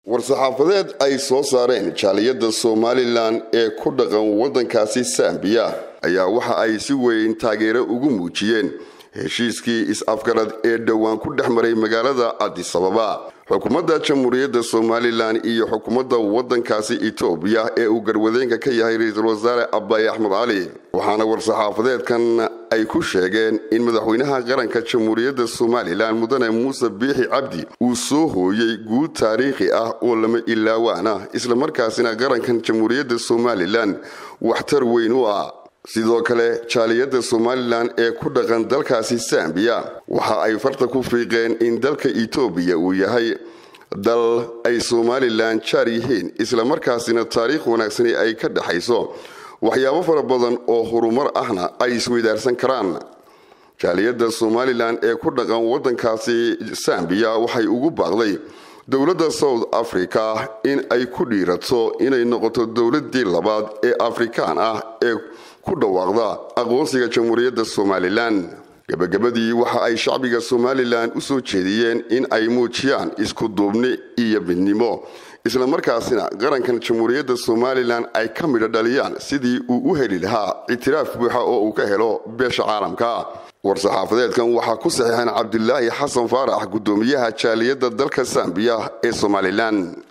war-saxaafadeed ay soo saareen jaaliyadda somalilan ee ku dhaqan waddankaasi sambiya ayaa waxa ay si weyn taageero ugu muujiyeen heshiiskii is-afgarad ee dhowaan ku dhex maray magaalada adisababa xukuumadda jamhuuriyadda somalilan iyo xukuumadda waddankaasi etoobiya ee uu garwadeenka ka yahay ra-iisul wasaare abaay axmed cali waxaana war-saxaafadeedkan ay ku sheegeen in madaxweynaha qaranka jamhuuriyadda somalilan mudane muuse biixi cabdi uu soo hooyey guud taariikhi ah oo lama ilaawaan ah islamarkaasina qarankan jamhuuriyadda somalilan waxtar weyn u ah sidoo kale jaaliyadda somalilan ee ku dhaqan dalkaasi sambiya waxa ay farta ku fiiqeen in dalka etoobiya uu yahay dal ay somalilan jaar yihiin islamarkaasina taariikh wanaagsani ay ka dhexayso waxyaabo fara badan oo horumar ahna ay isweydaarsan karaan jaaliyadda somalilan ee ku dhaqan waddankaasi sambiya waxay ugu baaqday dowladda south africa in ay ku dhiirato inay noqoto dowladii labaad ee afrikaan ah ee ku dhawaaqda aqoonsiga jamhuuriyadda somalilan gabagabadii waxa ay shacbiga somalilan u soo jeediyeen in ay muujiyaan isku duubni iyo midnimo islamarkaasina qarankan jamhuuriyadda somalilan ay ka midho dhaliyaan sidii uu u heli lahaa ictiraaf buuxa oo uu ka helo beesha caalamka war-saxaafadeedkan waxaa ku saxiixan cabdilaahi xasan faarax guddoomiyaha jaaliyadda dalka sambiya ee somalilan